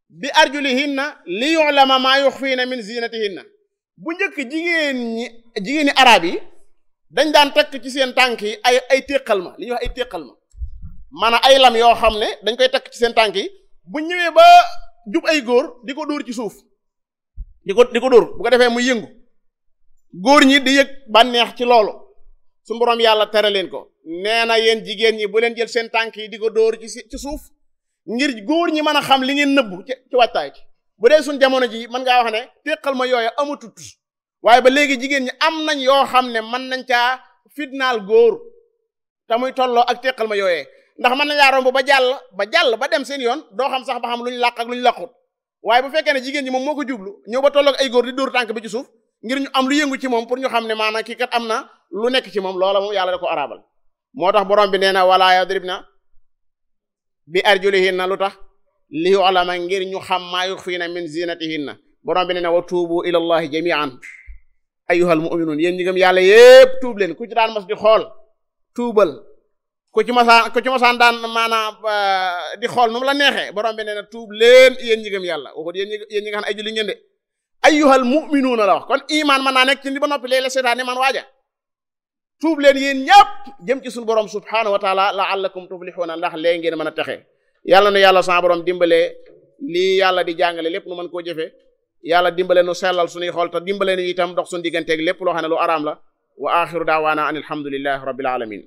bi arjulihinna li yu'lama maa yuxfiina min zinatihinna bu njëkk jigéen ñi jigéeni arab yi dañ daan takk ci seen tànk yi ay ay téqal ma li ñuy wax ay téqal ma maanaam ay lam yoo xam ne dañ koy takk ci seen tànk yi bu ñëwee ba jub ay góor di ko dóor ci suuf di ko di ko dóor bu ko defee muy yëngu góor ñi di yëg bànneex ci loolu su boroom yàlla tere leen ko nee na yéen jigéen ñi bu leen jël seen tànk yi di ko dóor ci ci suuf ngir góor ñi mën a xam li ngeen nëbbu ci ci wattaay ci bu dee suñ jamono ji mën ngaa wax ne téqal ma yooyu amatut waaye ba léegi jigéen ñi am nañ yoo xam ne mën nañ caa fitnaal góor te muy tolloo ak téqal ma yooyee ndax mën nañ laa romb ba jàll ba jàll ba dem seen yoon doo xam sax ba xam lu ñu làq ak lu ñu làqut waaye bu fekkee ne jigéen ñi moom moo ko jublu ñëw ba tolloog ay góor di dóor tànk bi ci suuf ngir ñu am lu yëngu ci moom pour ñu xam ne maanaam kii kat am na lu nekk ci moom loola moom yàlla da ko arabal moo tax borom bi nee na wala yadribna bi arjulihinna lu tax li yu'lama ngir ñu xam maa yuxfiina min zinatihinna borom bi nee na wa tuubu ila allahi jami'an ayyuhal mu'minun yéen ñi gëm yàlla yépp tuub leen ku ci daan mas di xool tuubal ku ci masaan ku ci masaan daan maanaam di xool nu mu la neexee borom bi nee na tuub leen yéen ñi gëm yàlla waxut yéen ñi yéen ñi nga xam ne ay julli ngeen de ayyuhal mu'minuuna la wax kon iman mën naa nekk ci li ba noppi léeg-léeg seetaan ne man waaja tuub leen yéen ñëpp jëm ci suñu borom subhaanahu wa taala la'allakum tuflixuuna ndax léegi ngeen mën a texe yàlla na yàlla sa borom dimbalee lii yàlla di jàngale lépp nu mën koo jëfe yàlla dimbale nu sellal suñuy xool te dimbale nu itam dox suñu digganteeg lépp loo xam ne lu araam la wa axiru daawaana an alhamdulillahi rabbil alamin